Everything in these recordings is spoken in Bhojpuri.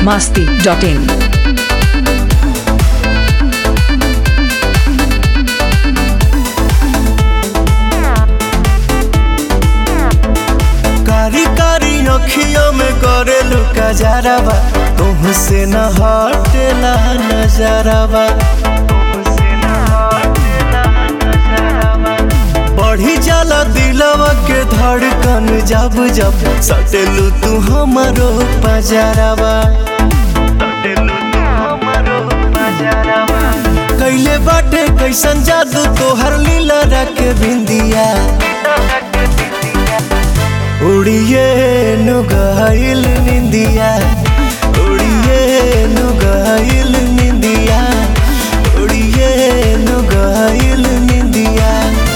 masti.in. कारी कारी अखियों में करे लुका जारावा तुमसे न हटेला नजरावा बढ़ी जाला दिलवा के धड़कन जब जब सटेलू तू हमारो पजारावा कैले बाटे कैसन जादू तोहर लीला रख बिंदिया उड़िए नुगाइल निंदिया उड़िए नुगाइल निंदिया उड़िए नुगाइल निंदिया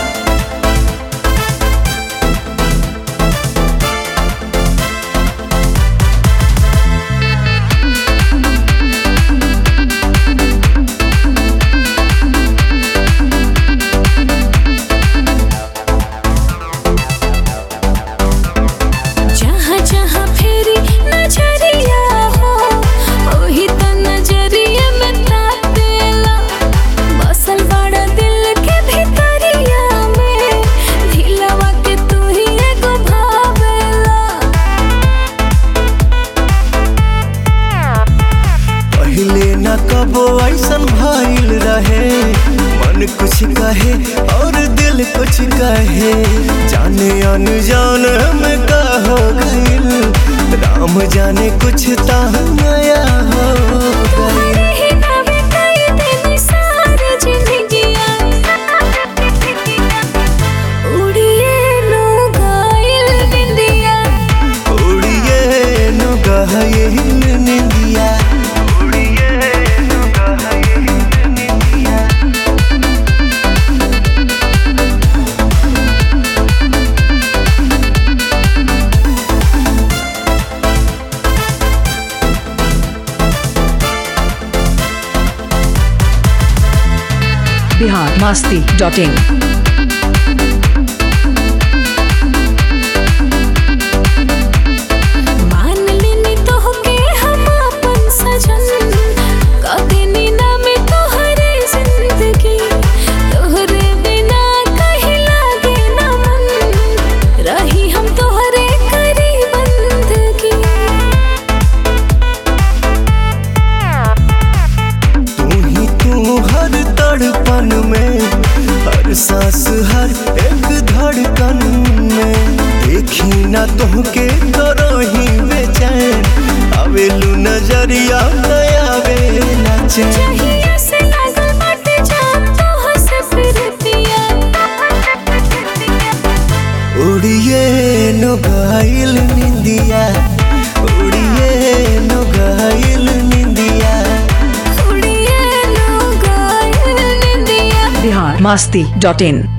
जहाँ जहाँ फेरी नजरिया हो ओही त नजरिया में तातेला बसल बड़ा दिल के भीतरिया में दिलवा के तू ही एगो भावेला पहले न कबो ऐसन भइल रहे मन कुछ कहे और दिल कुछ कहे जाने अनजान में का हो गइल राम जाने कुछ ता नया हो गइल ही नावे कई दिन सारी जिंदगिया उड़िए लो गाइल बिंदिया उड़िए नुगाइल निंदिया उड़िए नुगाइल निंदिया Bihar masti.in. मान लेनी तोहके हम अपन सजन कदेनी नाम तोहरे जिंदगी तोहरे बिना कहीं लागे ना मन रही हम तोहरे करी बंदगी तू ही तू हर तड़पन में हर सांस हर एक धड़कन में देखी ना तुहके करो ही बेचैन आवेलू नजरिया नया बेला चैन चाहिए से लागल बाटे जान तोह से फिरतिया उड़िए नुगाइल निंदिया उड़िए नुगाइल निंदिया उड़िए लो गाइल निंदिया Bihar masti.in.